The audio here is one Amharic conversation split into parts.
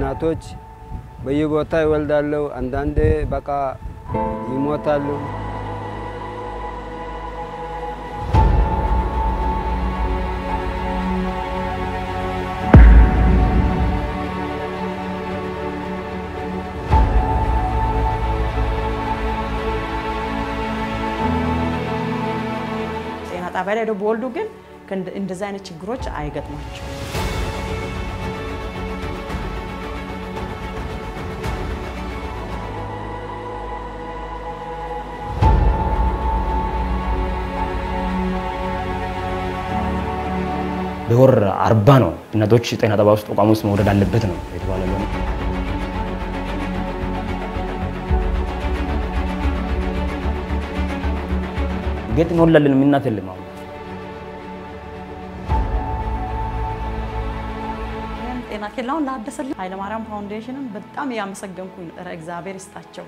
እናቶች በየቦታ ይወልዳሉ። አንዳንዴ በቃ ይሞታሉ። ጤና ጣቢያ ላይ በወልዱ ግን እንደዚህ አይነት ችግሮች አይገጥሟቸው። በወር አርባ ነው እናቶች ጤና ጣቢያ ውስጥ ተቋም ውስጥ መውለድ አለበት ነው የተባለ። ጌጥ እንወላለን የምናት የለም አሁን ጤና ኬላውን ላደሰልኝ ኃይለማርያም ፋውንዴሽንን በጣም እያመሰገንኩኝ ኧረ እግዚአብሔር ይስጣቸው።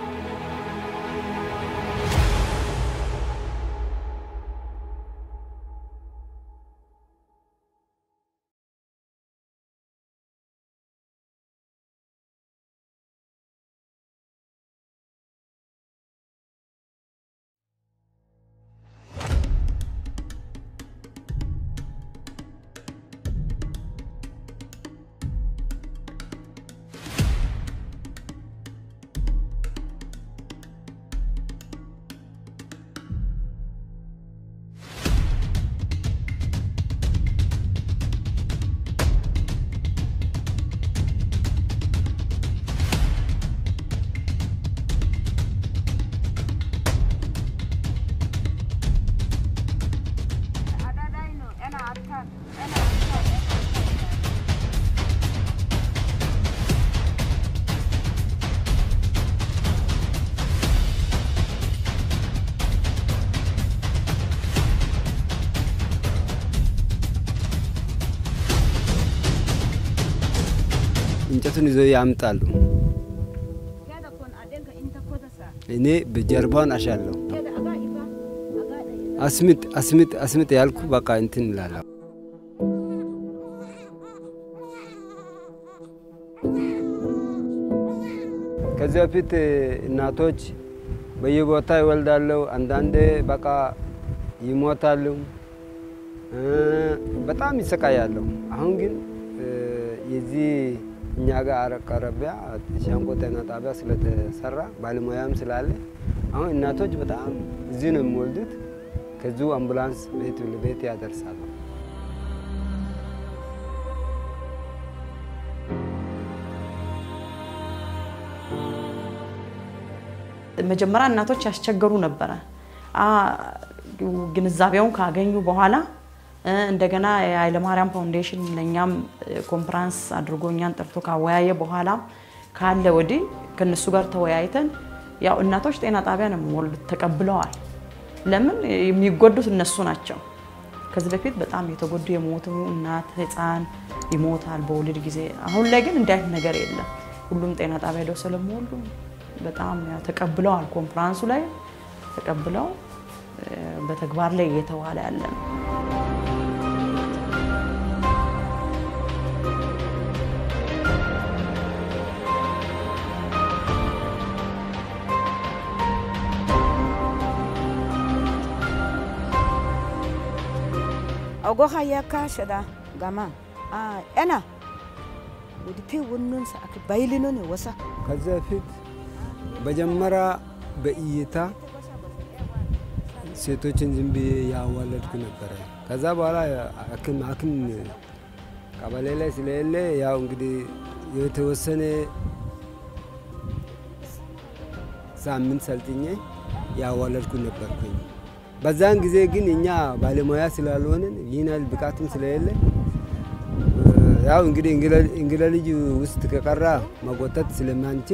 እንጨቱን ይዘው ያምጣሉ። እኔ በጀርባውን አሻለሁ። አስምጥ አስምጥ አስምጥ ያልኩ በቃ እንትን እላለሁ። ከዚህ በፊት እናቶች በየቦታ ይወልዳሉ። አንዳንዴ በቃ ይሞታሉ። በጣም ይሰቃያሉ። አሁን ግን የዚህ እኛ ጋር አቅራቢያ ሻንቆ ጤና ጣቢያ ስለተሰራ ባለሙያም ስላለ አሁን እናቶች በጣም እዚህ ነው የሚወልዱት። ከዚሁ አምቡላንስ ቤት ለቤት ያደርሳሉ። መጀመሪያ እናቶች ያስቸገሩ ነበረ። ግንዛቤውን ካገኙ በኋላ እንደገና የኃይለማርያም ፋውንዴሽን ለእኛም ኮንፈራንስ አድርጎ እኛን ጠርቶ ካወያየ በኋላ ካለ ወዲህ ከነሱ ጋር ተወያይተን ያው እናቶች ጤና ጣቢያ ነው የሚወልዱት ተቀብለዋል። ለምን የሚጎዱት እነሱ ናቸው። ከዚህ በፊት በጣም የተጎዱ የሞቱ እናት ህፃን ይሞታል በወሊድ ጊዜ። አሁን ላይ ግን እንዲህ አይነት ነገር የለም። ሁሉም ጤና ጣቢያ ሄደው ስለሚወልዱ በጣም ተቀብለዋል። ኮንፈራንሱ ላይ ተቀብለው በተግባር ላይ እየተዋለ ያለ ነው። ogoha yakka shada gama ena ወዲቴ ወኑን ሰአክ ባይልኖን ወሳ ከዚህ በፊት መጀመሪያ በእይታ ሴቶችን ዝም ብዬ ያዋለድኩ ነበረ። ከዛ በኋላ ሐኪም ሐኪም ቀበሌ ላይ ስለሌለ ያው እንግዲህ የተወሰነ ሳምንት ሰልጥኜ ያዋለድኩ ነበርኩኝ። በዛን ጊዜ ግን እኛ ባለሙያ ስላልሆንን ይህን ያህል ብቃትም ስለሌለ ያው እንግዲህ እንግዳ ልጅ ውስጥ ከቀራ መጎተት ስለማንችል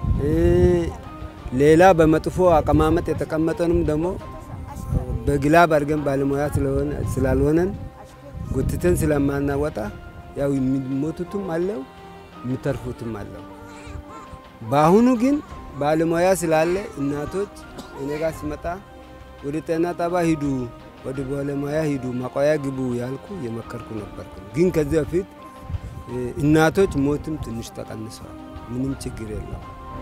ሌላ በመጥፎ አቀማመጥ የተቀመጠንም ደግሞ በግላብ አድርገን ባለሙያ ስላልሆነን ጎትተን ስለማናወጣ ያው የሚሞቱትም አለው የሚተርፉትም አለው። በአሁኑ ግን ባለሙያ ስላለ እናቶች እኔ ጋር ሲመጣ ወደ ጤና ጣቢያ ሂዱ፣ ወደ ባለሙያ ሂዱ፣ ማቆያ ግቡ ያልኩ የመከርኩ ነበርኩ። ግን ከዚህ በፊት እናቶች ሞትም ትንሽ ተቀንሰዋል። ምንም ችግር የለው።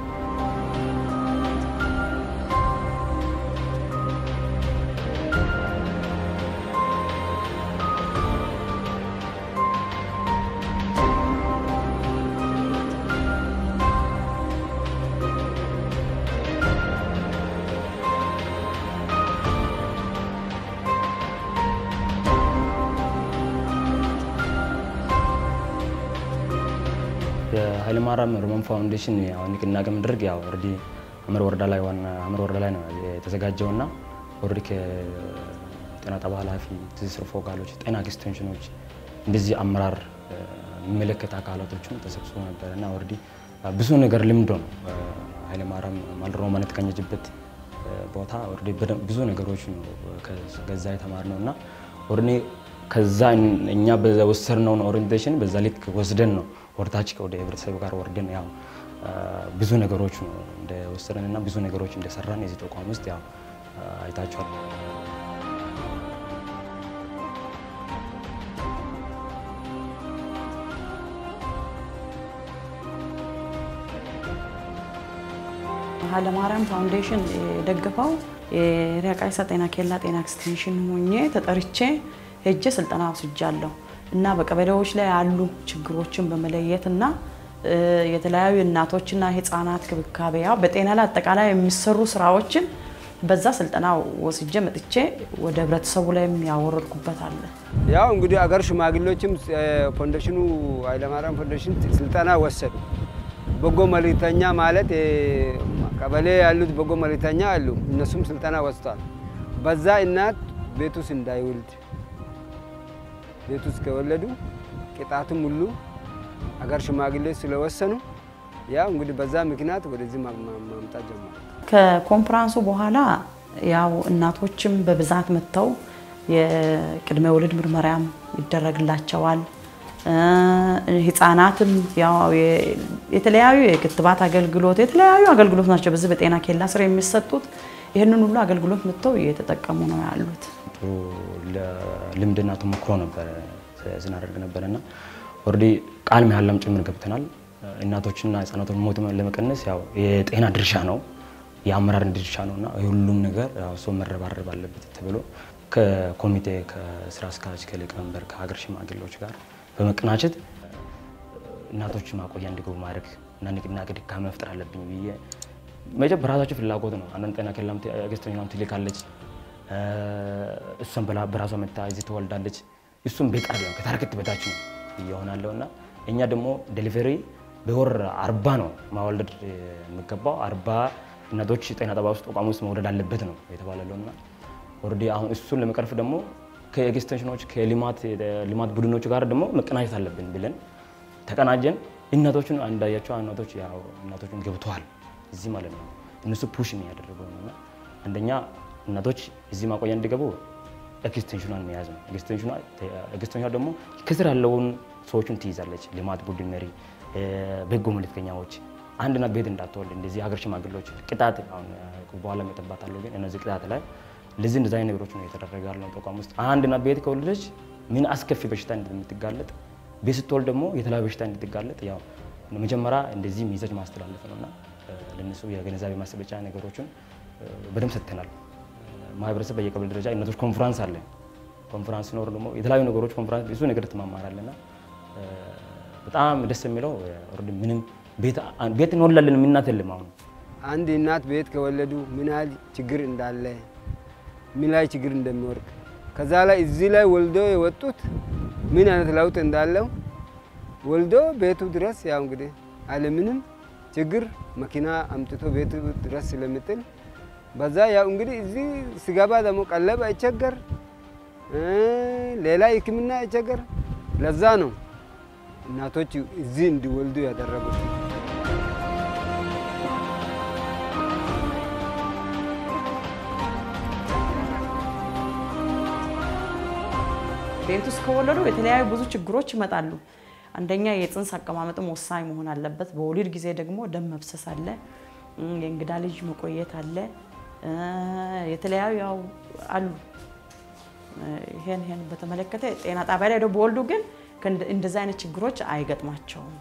የኃይለማርያም ሮማን ፋውንዴሽን ያው ንቅናቄ መድረክ ያው ኦልሬዲ አመር ወረዳ ላይ ዋና አመር ወረዳ ላይ ነው የተዘጋጀውና ኦልሬዲ ከጤና ጣቢያ ኃላፊ፣ ትስስር ፎካሎች፣ ጤና ኤክስቴንሽኖች እንደዚህ አመራር የሚመለከት አካላቶችም ተሰብስቦ ነበር እና ኦልሬዲ ብዙ ነገር ልምዶ ነው ኃይለማርያም ማለት ሮማን የተቀኘችበት ቦታ ኦልሬዲ ብዙ ነገሮች ነው ከዛ የተማርነው እና ኦልሬዲ ከዛ እኛ በወሰድነውን ኦሪንቴሽን በዛ ልክ ወስደን ነው ወርታች ወደ ህብረተሰብ ጋር ወርደን ያው ብዙ ነገሮች ነው እንደወሰደን እና ብዙ ነገሮች እንደሰራን የዚህ ተቋም ውስጥ ያው አይታችኋል። ኃይለማርያም ፋውንዴሽን የደገፈው የሪያቃይሳ ጤና ኬላ ጤና ኤክስቴንሽን ሆኜ ተጠርቼ ሄጄ ስልጠና ወስጃለሁ እና በቀበሌዎች ላይ ያሉ ችግሮችን በመለየት እና የተለያዩ እናቶችና ህፃናት ክብካቤ ያው በጤና ላይ አጠቃላይ የሚሰሩ ስራዎችን በዛ ስልጠና ወስጄ መጥቼ ወደ ህብረተሰቡ ላይ ያወረድኩበት አለ። ያው እንግዲህ አገር ሽማግሌዎችም ፋውንዴሽኑ ኃይለማርያም ፋውንዴሽን ስልጠና ወሰዱ። በጎ መልእክተኛ ማለት ቀበሌ ያሉት በጎ መልእክተኛ አሉ። እነሱም ስልጠና ወስቷል። በዛ እናት ቤት ውስጥ እንዳይወልድ ቤት ውስጥ ከወለዱ ቅጣቱም ሁሉ አገር ሽማግሌዎች ስለወሰኑ ያው እንግዲህ በዛ ምክንያት ወደዚህ ማምጣት ጀመሩ። ከኮንፈራንሱ በኋላ ያው እናቶችም በብዛት መጥተው የቅድመ ወሊድ ምርመራም ይደረግላቸዋል። ህጻናትም ያው የተለያዩ የክትባት አገልግሎት የተለያዩ አገልግሎት ናቸው በዚህ በጤና ኬላ ስር የሚሰጡት። ይህንን ሁሉ አገልግሎት መጥተው እየተጠቀሙ ነው ያሉት። ጥሩ ልምድና ተሞክሮ ነበረ ስናደርግ ነበረ እና ኦልሬዲ ቃል መሃላም ጭምር ገብተናል። እናቶችና ህጻናቶች ሞት ለመቀነስ ያው የጤና ድርሻ ነው የአመራር ድርሻ ነው እና የሁሉም ነገር ሰው መረባረብ አለበት ተብሎ ከኮሚቴ ከስራ አስኪያጅ ከሊቀመንበር ከሀገር ሽማግሌዎች ጋር በመቀናቸት እናቶች ማቆያ እንዲገቡ ማድረግ እና ንቅናቄ ድጋሚ መፍጠር አለብኝ ብዬ መጀ በራሳቸው ፍላጎት ነው። አንዳንድ ጤና ኬላም ገዝተኛም ትልካለች። እሷን በራሷ መታ እዚህ ትወልዳለች። እሱም በቃል ነው ከታርጌት በታች ነው እየሆናለው እና እኛ ደግሞ ዴሊቨሪ በወር አርባ ነው ማወለድ የሚገባው አርባ እናቶች ጤና ጣቢያ ውስጥ ተቋም ውስጥ መውለድ አለበት ነው የተባለለው እና ኦልሬዲ አሁን እሱን ለመቅረፍ ደግሞ ከኤክስቴንሽኖች ከልማት ልማት ቡድኖች ጋር ደግሞ መቀናጀት አለብን ብለን ተቀናጀን። እናቶቹን እንዳያቸው እናቶች ያው እናቶቹን ገብተዋል እዚህ ማለት ነው። እነሱ ፑሽ የሚያደርገው ነው እና አንደኛ እናቶች እዚህ ማቆያ እንዲገቡ ኤክስቴንሽኗን መያዝ ነው። ኤክስቴንሽኗ ደግሞ ከስር ያለውን ሰዎችን ትይዛለች። ልማት ቡድን መሪ፣ በጎ መልእክተኛዎች አንድ እናት ቤት እንዳትወልድ እንደዚህ ሀገር ሽማግሌዎች ቅጣት አሁን በኋላ መጠባታለሁ ግን እነዚህ ቅጣት ላይ ለዚህ እንደዚህ አይነት ነገሮች ነው የተደረገ ያለው ተቋም ውስጥ አንድ እናት ቤት ከወለደች ምን አስከፊ በሽታ እንደምትጋለጥ ቤት ስትወልድ ደግሞ የተለያዩ በሽታ እንድትጋለጥ ያው መጀመሪያ እንደዚህ ሚዘጅ ማስተላለፍ ነው እና ለነሱ የግንዛቤ ማስጨበጫ ነገሮችን በደንብ ሰጥተናል። ማህበረሰብ በየቀበሌ ደረጃ እናቶች ኮንፈራንስ አለ። ኮንፈራንስ ሲኖር ደግሞ የተለያዩ ነገሮች ኮንፈራንስ ብዙ ነገር ትማማራለና በጣም ደስ የሚለው ምንም ቤት እንወላለን የምናት የለም። አሁን አንድ እናት ቤት ከወለዱ ምን ያህል ችግር እንዳለ ምን ላይ ችግር እንደሚወርቅ ከዛ ላይ እዚህ ላይ ወልዶ የወጡት ምን አይነት ለውጥ እንዳለው ወልዶ ቤቱ ድረስ ያው እንግዲህ አለምንም ችግር መኪና አምጥቶ ቤቱ ድረስ ስለምጥል በዛ ያው እንግዲህ እዚህ ስገባ ደግሞ ቀለብ አይቸገር፣ ሌላ ሕክምና አይቸገር። ለዛ ነው እናቶች እዚህ እንዲወልዱ ያደረጉት። ቤት ውስጥ ከወለዱ የተለያዩ ብዙ ችግሮች ይመጣሉ። አንደኛ የፅንስ አቀማመጥም ወሳኝ መሆን አለበት። በወሊድ ጊዜ ደግሞ ደም መፍሰስ አለ፣ የእንግዳ ልጅ መቆየት አለ፣ የተለያዩ ያው አሉ። ይሄን ይሄን በተመለከተ ጤና ጣቢያ ላይ በወልዱ ግን እንደዚህ አይነት ችግሮች አይገጥማቸውም።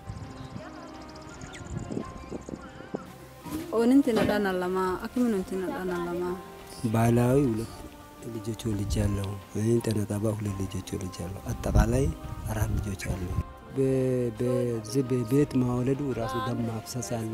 ኦንንቲ ነዳና ለማ አክምን ንቲ ነዳና ለማ ባህላዊ ሁለት ልጆች ወልጅ ያለው ጤና ጣቢያ ሁለት ልጆች ወልጅ ያለው አጠቃላይ አራት ልጆች አሉ። በዚህ በቤት ማውለዱ ራሱ ደም ማፍሰስ አለ።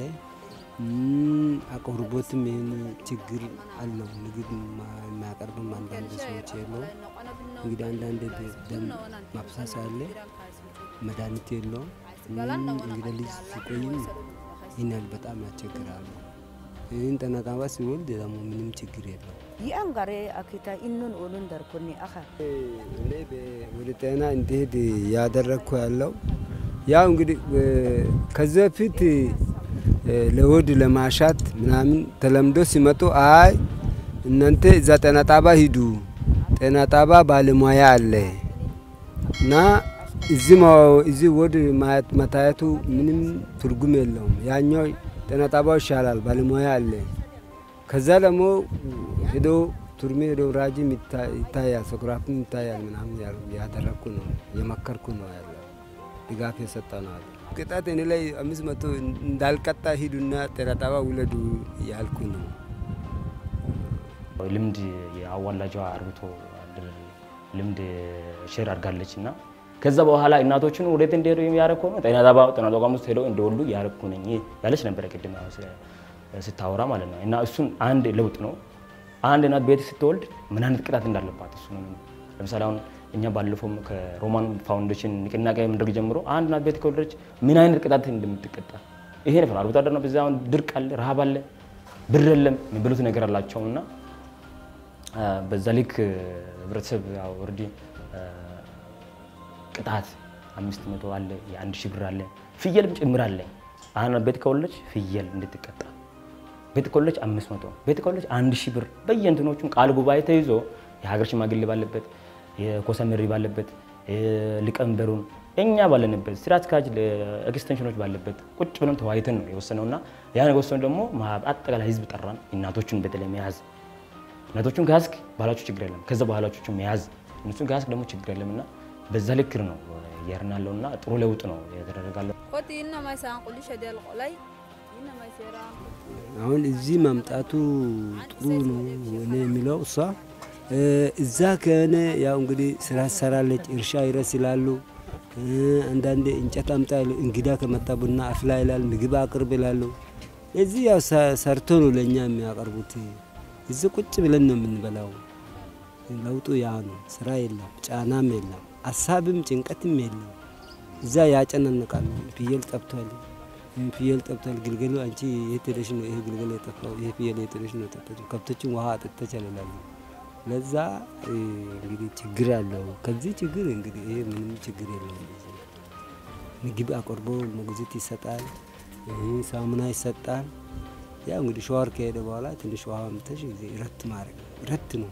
አቅርቦትም ይህን ችግር አለው። ምግብ የሚያቀርብም አንዳንድ ሰዎች የለው። እንግዲህ አንዳንድ ደም ማፍሰስ አለ። መድኃኒት የለውም። እንግዲህ ልጅ ሲቆይም ይህን ያህል በጣም ያስቸግራሉ። ይህን ጠነቃባ ሲወልድ ደግሞ ምንም ችግር የለው። ይአን ጋሬ አኪታ ኢኑን ኦኑን ደርኮኒ አኻ እኔ ወደ ጤና እንዲሄድ ያደረግኩ ያለው ያው እንግዲህ ከዚህ በፊት ለሆድ ለማሻት ምናምን ተለምዶ ሲመጡ አይ እናንተ እዛ ጤና ጣባ ሂዱ፣ ጤና ጣባ ባለሙያ አለ እና እዚህ ሆድ መታየቱ ምንም ትርጉም የለውም። ያኛው ጤና ጣባው ይሻላል፣ ባለሙያ አለ። ከዛ ደግሞ ሄዶ ቱርሜ ሄዶ ራጅም ይታያል፣ ሶክራፍም ይታያል ምናምን ያደረግኩ ነው የመከርኩ ነው ያለው ድጋፍ የሰጠ ነው አለ። ቅጣት እኔ ላይ አምስት መቶ እንዳልቀጣ ሂዱና ጤና ጣባ ውለዱ ያልኩ ነው። ልምድ የአዋላጇ አርብቶ አደር ልምድ ሼር አድርጋለች እና ከዛ በኋላ እናቶችን ወዴት እንደሄዱ የሚያደርግ ነው ጤና ጣባ ጤና ተቋም ውስጥ ሄደው እንደወሉ ያደረግኩ ነኝ ያለች ነበረ ቅድም ስታወራ ማለት ነው። እና እሱን አንድ ለውጥ ነው። አንድ እናት ቤት ስትወልድ ምን አይነት ቅጣት እንዳለባት እሱ ነው። ለምሳሌ አሁን እኛ ባለፈው ከሮማን ፋውንዴሽን ንቅናቄ ምድርግ ጀምሮ አንድ እናት ቤት ከወለደች ምን አይነት ቅጣት እንደምትቀጣ ይሄ ነበር። አርብቶ አደር ነው። በዛ አሁን ድርቅ አለ፣ ረሃብ አለ፣ ብር የለም የሚበሉት ነገር አላቸው እና በዛ ልክ ህብረተሰብ ኦልሬዲ ቅጣት አምስት መቶ አለ፣ የአንድ ሺህ ብር አለ፣ ፍየልም ጭምር አለ። አንድ ቤት ከወለደች ፍየል እንድትቀጣ ቤት ከወለደች አምስት መቶ ቤት ከወለደች አንድ ሺህ ብር በየእንትኖቹም ቃል ጉባኤ ተይዞ የሀገር ሽማግሌ ባለበት የኮሳ መሪ ባለበት ሊቀመንበሩን እኛ ባለንበት ስራ አስኪያጅ ኤክስቴንሽኖች ባለበት ቁጭ ብለን ተወያይተን ነው የወሰነውና ያን የወሰነው ደግሞ አጠቃላይ ህዝብ ጠራን። እናቶቹን በተለይ መያዝ እናቶቹን ከያዝክ ባህላችሁ ችግር የለም፣ ከዛ ባህላችሁ መያዝ እነሱን ከያዝክ ደግሞ ችግር የለም እና በዛ ልክ ነው እየሄድን ያለው እና ጥሩ ለውጥ ነው የተደረጋለው። ኮቲ ኢነማ ሳን ቁልሸ ደል ቆላይ ኢነማ ሴራ አሁን እዚህ መምጣቱ ጥሩ ነው እኔ የሚለው እሷ እዛ ከሆነ ያው እንግዲህ ስራ ትሰራለች፣ እርሻ ይረስላሉ። አንዳንዴ እንጨት አምጣ ይሉ፣ እንግዳ ከመጣ ቡና አፍላ ይላል፣ ምግብ አቅርብ ይላሉ። እዚህ ያው ሰርቶ ነው ለእኛ የሚያቀርቡት። እዚህ ቁጭ ብለን ነው የምንበላው። ለውጡ ያ ነው። ስራ የለም፣ ጫናም የለም፣ ሀሳብም ጭንቀትም የለም። እዛ ያጨናንቃሉ። ፍየል ጠብቷል፣ ፍየል ጠብቷል፣ ግልገሉ አንቺ የት ሄደሽ ነው ይሄ ግልገል የጠፋው? ይሄ ፍየል የት ሄደሽ ነው የጠፋችው? ከብቶችን ውሃ አጠጥተሻል ይላሉ። ለዛ እንግዲህ ችግር አለው። ከዚህ ችግር እንግዲህ ይሄ ምንም ችግር የለውም። ምግብ አቅርቦ ሞግዚት ይሰጣል፣ ሳሙና ይሰጣል። ያው እንግዲህ ሸዋር ከሄደ በኋላ ትንሽ ውሃ ምተሽ ጊዜ ረት ማድረግ ረት ነው።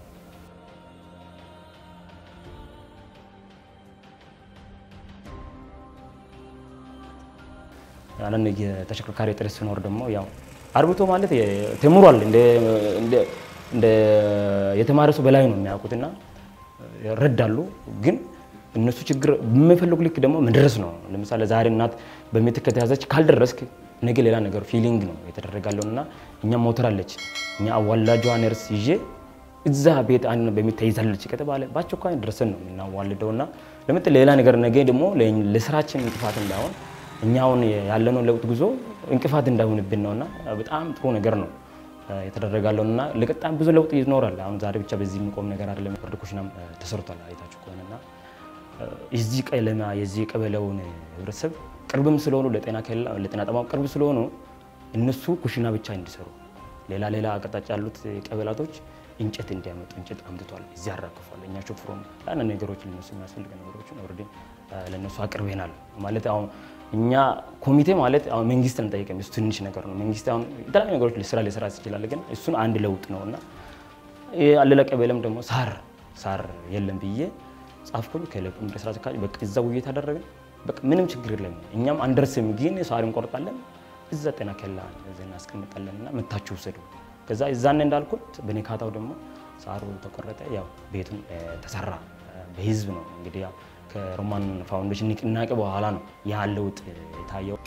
አንዳንድ የተሽከርካሪ እጥረት ሲኖር ደግሞ ያው አርብቶ ማለት ተምሯል እንደ የተማረ ሰው በላይ ነው የሚያውቁትና ይረዳሉ። ግን እነሱ ችግር በሚፈልጉ ልክ ደግሞ መድረስ ነው። ለምሳሌ ዛሬ እናት በምጥ ከተያዘች ካልደረስክ ነገ ሌላ ነገር ፊሊንግ ነው የተደረጋለው እና እኛ ሞተር አለች እኛ አዋላጇ ነርስ ይዤ እዛ ቤት አንድ በሚት ተይዛለች ከተባለ በአስቸኳይ ድረሰን ነው የምናዋልደው እና ለምጥ ሌላ ነገር ነገ ደግሞ ለስራችን እንቅፋት እንዳይሆን እኛውን ያለነው ለውጥ ጉዞ እንቅፋት እንዳይሆንብን ነውና በጣም ጥሩ ነገር ነው የተደረጋለው እና ለቀጣም ብዙ ለውጥ ይኖራል። አሁን ዛሬ ብቻ በዚህ የሚቆም ነገር አይደለም። ፍርድ ኩሽናም ተሰርቷል አይታችሁ ከሆነና የዚህ ቀለማ የዚህ ቀበሌውን ህብረተሰብ ቅርብም ስለሆኑ ለጤና ኬላ ለጤና ጠማም ቅርብ ስለሆኑ እነሱ ኩሽና ብቻ እንዲሰሩ ሌላ ሌላ አቅጣጫ ያሉት ቀበላቶች እንጨት እንዲያመጡ እንጨት አምጥቷል። እዚህ አራክፏል። እኛ ሾፍሮም ያን ነገሮች ለነሱ የሚያስፈልግ ነገሮችን ኦልሬዲ ለነሱ አቅርበናል ማለት አሁን እኛ ኮሚቴ ማለት አሁን መንግስት አንጠይቅም። እሱ ትንሽ ነገር ነው። መንግስት አሁን የተለያዩ ነገሮች ስራ ሊሰራ ይችላል፣ ግን እሱን አንድ ለውጥ ነው እና አለላ ቀበሌም ደግሞ ሳር ሳር የለም ብዬ ጻፍኩኝ። ከለቁም ስራ አስኪያጅ በቃ እዛ ውይይት አደረግን። በቃ ምንም ችግር የለም እኛም አንደርስም፣ ግን ሳር እንቆርጣለን፣ እዛ ጤና ኬላ እናስቀምጣለን እና መታችሁ ውሰዱ። ከዛ እዛን እንዳልኩት በኔካታው ደግሞ ሳሩ ተቆረጠ። ያው ቤቱን ተሰራ። በህዝብ ነው እንግዲህ ያው ከሮማን ፋውንዴሽን ንቅናቄ በኋላ ነው ያ ለውጥ የታየው።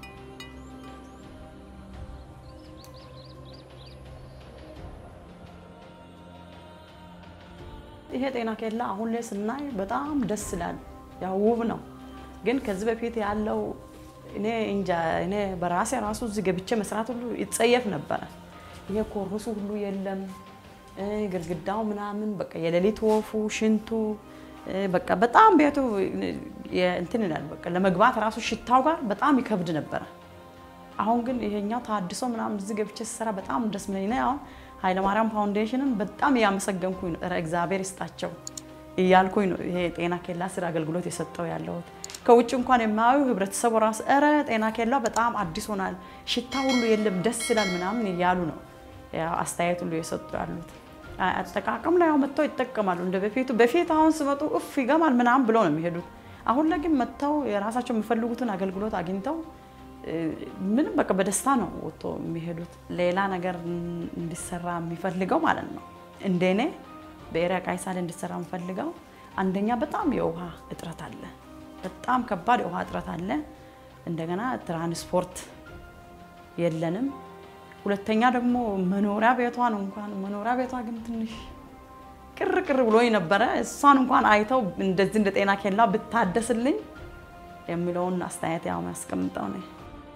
ይሄ ጤና ኬላ አሁን ላይ ስናይ በጣም ደስ ይላል። ያው ውብ ነው፣ ግን ከዚህ በፊት ያለው እኔ እንጃ እኔ በራሴ ራሱ እዚህ ገብቼ መስራት ሁሉ ይጸየፍ ነበረ። ይሄ ኮርሱ ሁሉ የለም እ ግድግዳው ምናምን በቃ የሌሊት ወፉ ሽንቱ እ በቃ በጣም ቤቱ የ- እንትን ይላል። በቃ ለመግባት ራሱ ሽታው ጋር በጣም ይከብድ ነበረ። አሁን ግን ይሄኛው ታድሶ ምናምን እዚህ ገብቼ ስሰራ በጣም ደስ ሚለኝ ነው። አሁን ኃይለማርያም ፋውንዴሽንን በጣም እያመሰገንኩኝ ነው። ኧረ እግዚአብሔር ይስጣቸው እያልኩኝ ነው ይሄ ጤና ኬላ ስራ አገልግሎት የሰጠው ያለሁት። ከውጭ እንኳን የማያዩ ህብረተሰቡ ራሱ ኧረ ጤና ኬላ በጣም አዲስ ሆናል፣ ሽታ ሁሉ የለም፣ ደስ ይላል ምናምን እያሉ ነው ያው አስተያየት ሁሉ የሰጡ ያሉት። አ- አጠቃቀም ላይ ያው መጥተው ይጠቀማሉ እንደ በፊቱ። በፊት አሁን ስመጡ እፍ ይገማል ምናምን ብለው ነው የሚሄዱት። አሁን ላይ ግን መጥተው የራሳቸው የሚፈልጉትን አገልግሎት አግኝተው እ፣ ምንም በቃ በደስታ ነው ወጥቶ የሚሄዱት። ሌላ ነገር እን- እንዲሰራ የሚፈልገው ማለት ነው እንደኔ በኤሪያ ቃይሳል እንዲሰራ የምፈልገው አንደኛ በጣም የውሃ እጥረት አለ። በጣም ከባድ የውሃ እጥረት አለ። እንደገና ትራንስፖርት የለንም። ሁለተኛ ደግሞ መኖሪያ ቤቷን እንኳን መኖሪያ ቤቷ ግን ትንሽ ቅር ቅር ብሎኝ ነበረ። እሷን እንኳን አይተው እንደዚህ እንደ ጤና ኬላ ብታደስልኝ የሚለውን አስተያየት ያው ያስቀምጠው ነው።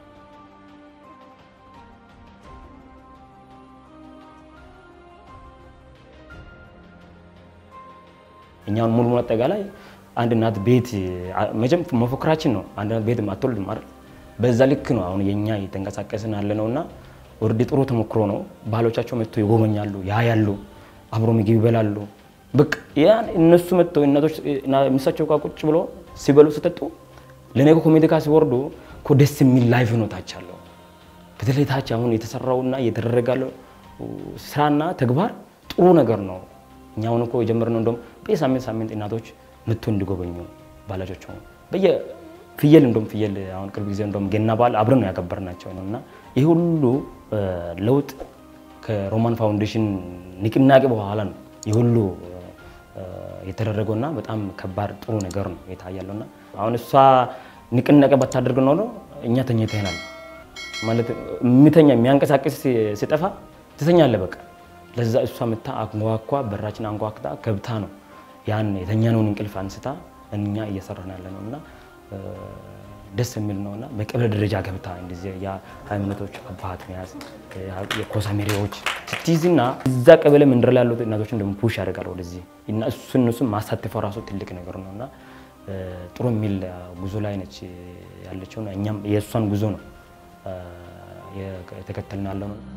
እኛውን ሙሉ ሙሉ አጠቃላይ አንድ እናት ቤት መቼም መፎክራችን ነው። አንድ እናት ቤት አትወልድም አይደል? በዛ ልክ ነው አሁን የኛ እየተንቀሳቀስን ያለ ነው እና ወርድ ጥሩ ተሞክሮ ነው። ባህሎቻቸው መጥተው ይጎበኛሉ፣ ያያሉ፣ አብሮ ምግብ ይበላሉ። በቃ ያን እነሱ መጥተው እናቶች ሚሳቸው ጋር ቁጭ ብሎ ሲበሉ ሲጠጡ ለነገ ኮሚቴ ጋር ሲወርዱ እኮ ደስ የሚል ላይፍ ነው ታች አለው። በተለይ ታች አሁን የተሰራውና እየተደረገ ያለው ስራና ተግባር ጥሩ ነገር ነው። እኛ አሁን እኮ የጀመርነው እንደውም በየሳምንት ሳምንት እናቶች መጥቶ እንዲጎበኙ ባላጆቸው በየ ፍየል እንደውም ፍየል አሁን ቅርብ ጊዜ እንደውም ገና በዓል አብረን ነው ያከበርናቸው ነው እና ይህ ሁሉ እ፣ ለውጥ ከሮማን ፋውንዴሽን ንቅናቄ በኋላ ነው ይህ ሁሉ እ፣ የተደረገውና በጣም ከባድ ጥሩ ነገር ነው የታያለውና አሁን እሷ ንቅናቄ ባታደርግ ኖሮ እኛ ተኝተናል ማለት የሚተኛ የሚያንቀሳቅስ ሲጠፋ ትተኛለህ በቃ። ለዛ እሷ መታ አንኳኳ በራችን አንኳክታ ገብታ ነው ያን የተኛነውን እንቅልፍ አንስታ እኛ እየሰራን ያለ ነው እና እ፣ ደስ የሚል ነው እና በቀበሌ ደረጃ ገብታ እንደዚህ የሃይማኖቶች አባት መያዝ የኮሳ መሪዎች ስትይዝና እዛ ቀበሌ መንደር ላይ ያሉት እናቶችን ደግሞ ፑሽ ያደርጋል ወደዚህ እና እሱ እነሱን ማሳተፈው ራሱ ትልቅ ነገር ነው እና እ፣ ጥሩ የሚል ጉዞ ላይ ነች ያለችው እና እኛም የእሷን ጉዞ ነው እ፣ የተከተልን ያለው ነው።